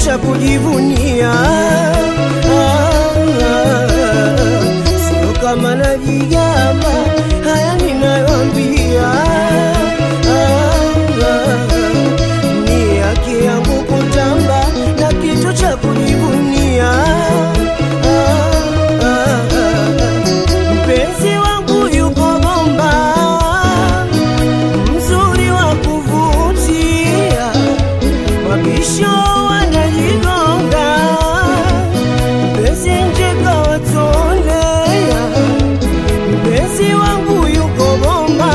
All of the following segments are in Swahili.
cha kujivunia. Ah, ah, Sio kama najigamba, haya ninayoambia. Ah, ah, Ni haki yangu kutamba na kitu cha kujivunia. Ah, ah, ah, Mpenzi wangu yuko bomba, mzuri wa kuvutia, mabisho wanajigonga, mpenzi nje kawatolea, mpenzi wangu yuko bomba,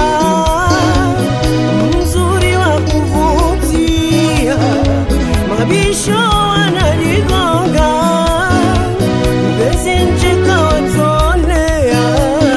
mzuri wa kuvutia, mabisho wanajigonga, mpenzi nje kawatolea,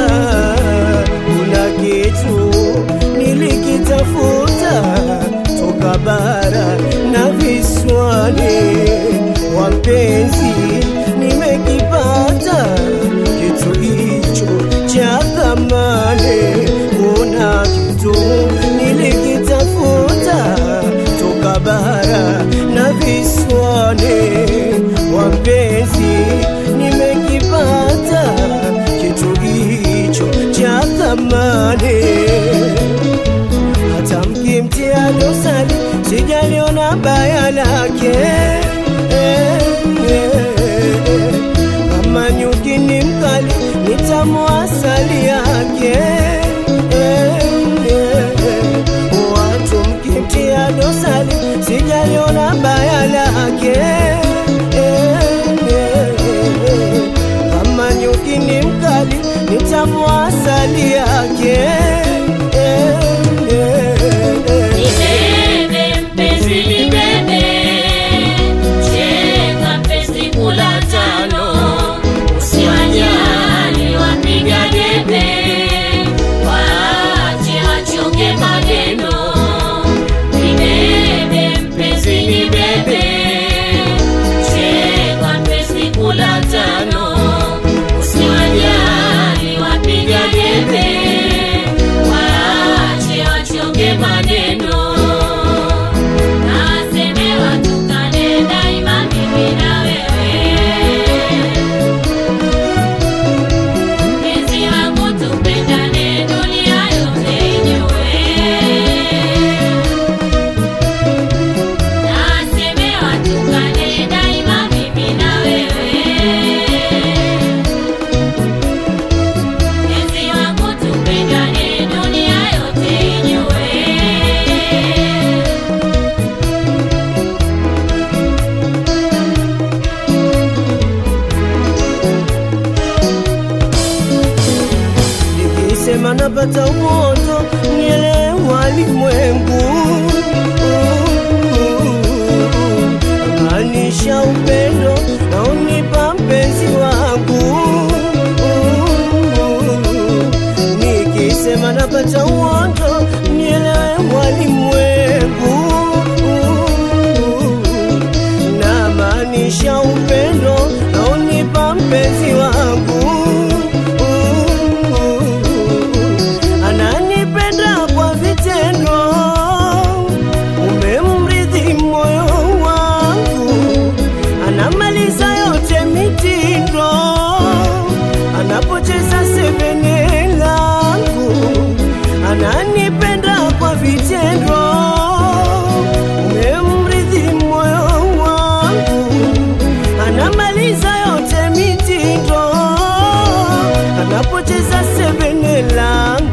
kuna kitu nilikitafuta toka bara na visiwani, wapenzi nimekipata kitu hicho cha thamani. Kuna kitu nilikitafuta toka bara na visiwani, wapenzi nimekipata kitu hicho cha thamani hata mkimtia dosari sijaliona baya lake Eh, eh, eh. kama nyuki ni mkali nitamwasali yake Eh, eh, eh. watu mkimtia dosari sijaliona baya lake Eh, eh, eh. kama nyuki ni mkali nitamwasali yake Eh, eh, eh. Nibebe mpenzi nibebe, cheka mpenzi kula tano, usiwajali wapiga debe, waache wachonge maneno. Nibebe mpenzi nibebe, cheka mpenzi kula tano, usiwajali wapiga debe, waache wachonge maneno. Nasemewa tukane daima mimi na wewe. Mpenzi wangu tupendane dunia yote ijue. Nasemewa tukane daima mimi na wewe. Mpenzi wangu tupendane dunia yote ijue. nikisema napata uoto nielewa limwengu maanisha upendo na unipa mpenzi wangu nikisema napata uoto nielewe walimwengu na maanisha upendo na unipa mpenzi wangu ananipenda kwa vitendo, umemridhi moyo wangu, anamaliza yote mitindo, anapocheza sebene langu, ananipenda kwa vitendo, umemridhi moyo wangu, anamaliza yote mitindo, anapocheza sebene langu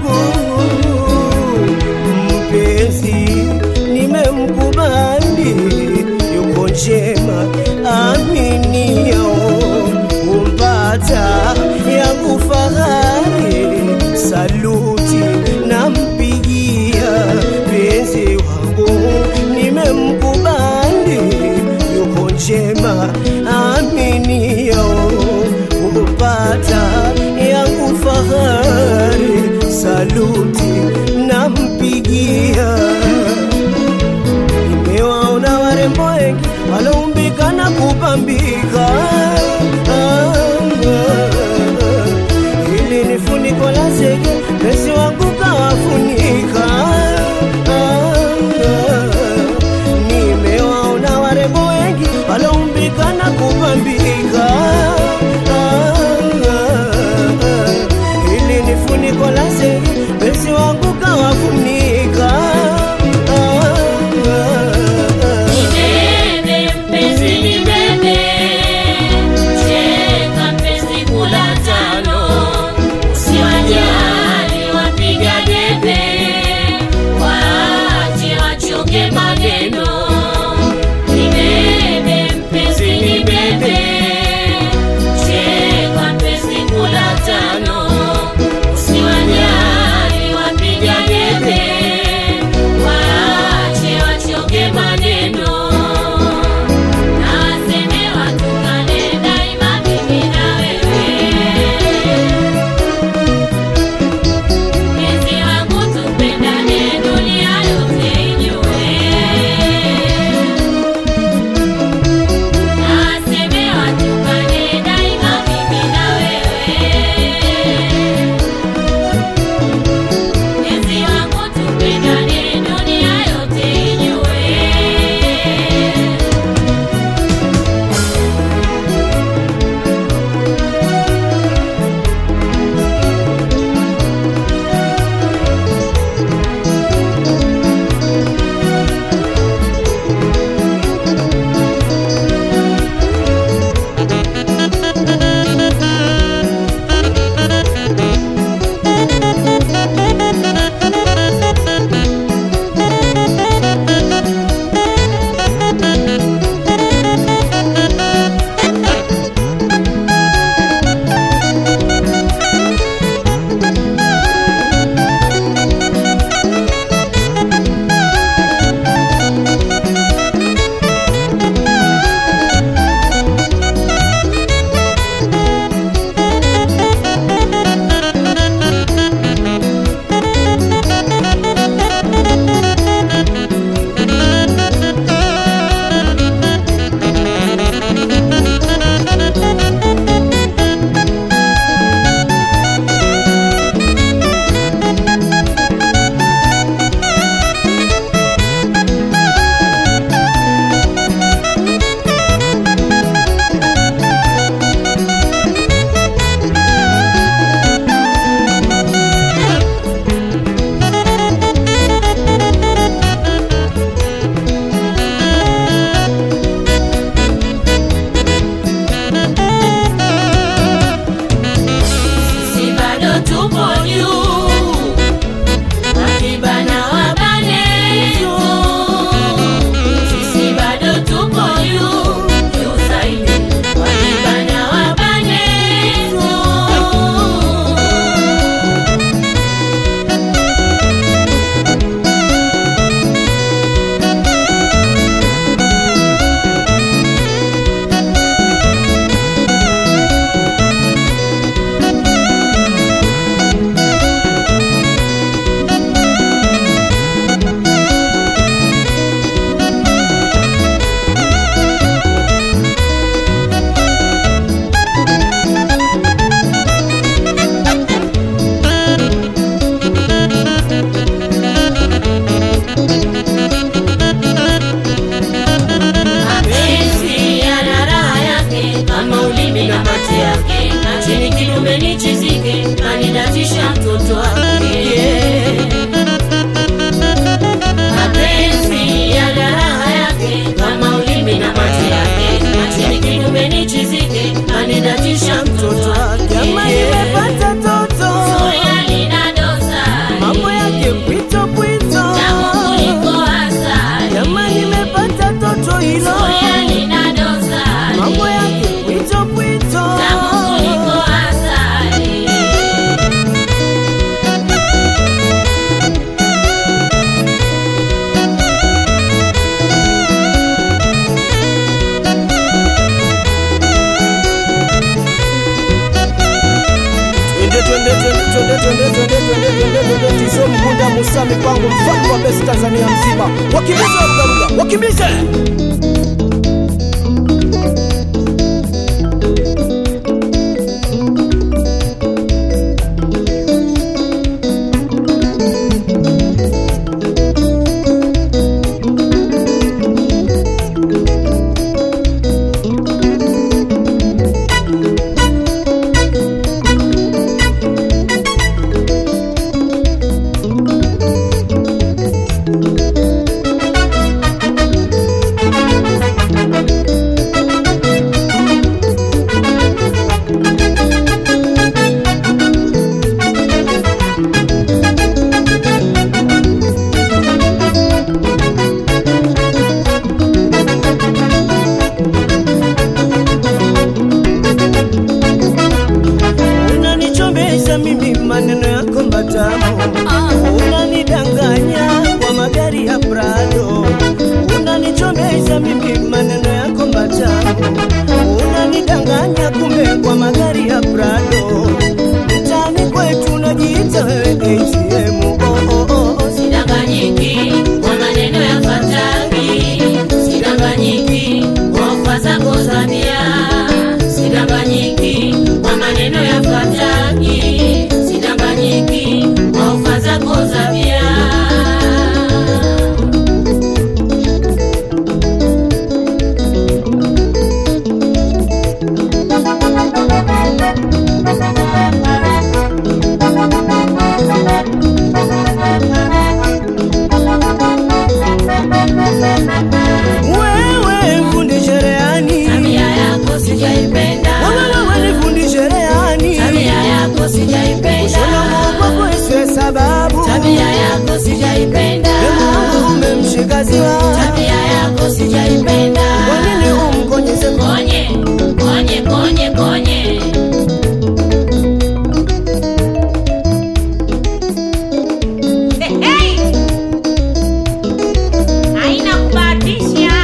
mpenzi nimemkubali yuko njema aminio umpata yangu fahari saluti nampigia penzi wangu nimemkubali yuko njema aminio kupata yangu fahari saluti nampigia nimewaona warembo wengi waloumbika na kupambika Ah, ah, ah. hili ni funiko la zege pesi wangu kawafunika Ah, ah, ah. nimewaona warembo wengi waloumbika twende twende twende tizo mkunda Musa mipango mfalme wa besi Tanzania mzima wakimbize warugaruga wakimbize unanichombeza mimi maneno yako matamu unanidanganya kwa magari ya Prado unanichombeza mimi maneno yako matamu unanidanganya kumbe kwa magari ya Prado mtaani kwetu unajiita wewe ATM oh, oh, oh, oh. Sidanganyiki kwa maneno ya fataki, sidanganyiki kwa ofa zako za bia, sidanganyiki kwa maneno ya fataki, sidanganyiki kwa ofa zako za bia. wewe fundi cherehani Tabia yako sijaipenda, wewe wewe ni fundi cherehani tabia yako sijaipenda, Shona mwoko kweswe sababu tabia yako sijaipenda, Mungu umemshika ziwa tabia yako sijaipenda. Kwa nini umkonyeze Konye, konye, konye, konye. Hey, hey! Haina kubahatisha.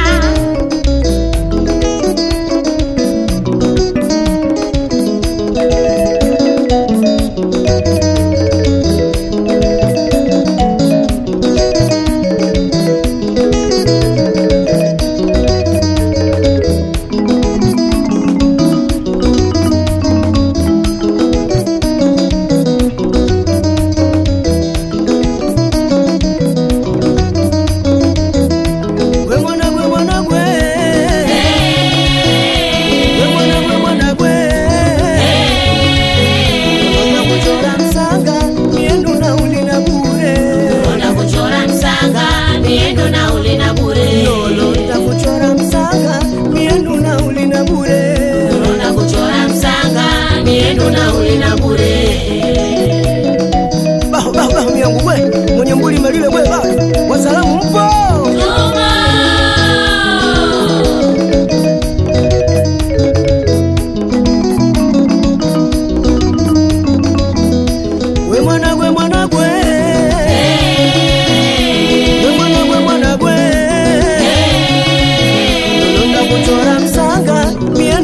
Gwe mwana gwe mwana gwe Gwe mwana gwe mwana gwe Ona kuchora msanga Miendu na ulina bure Ona kuchora msanga, miendo na uli na bure. Lolo takuchora msanga Miendu na ulina bure Ona kuchora msanga, miendo na uli na bure. Baho baho baho miyangu gwe Mwenye mbuli melile gwe baho Wasalamu mpo Tuma! Gwe mwana gwe mwana gwe Gwe mwana gwe mwana gwe Lolo takuchora msanga Miendu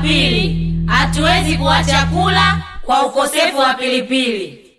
pili, hatuwezi kuacha kula kwa ukosefu wa pilipili.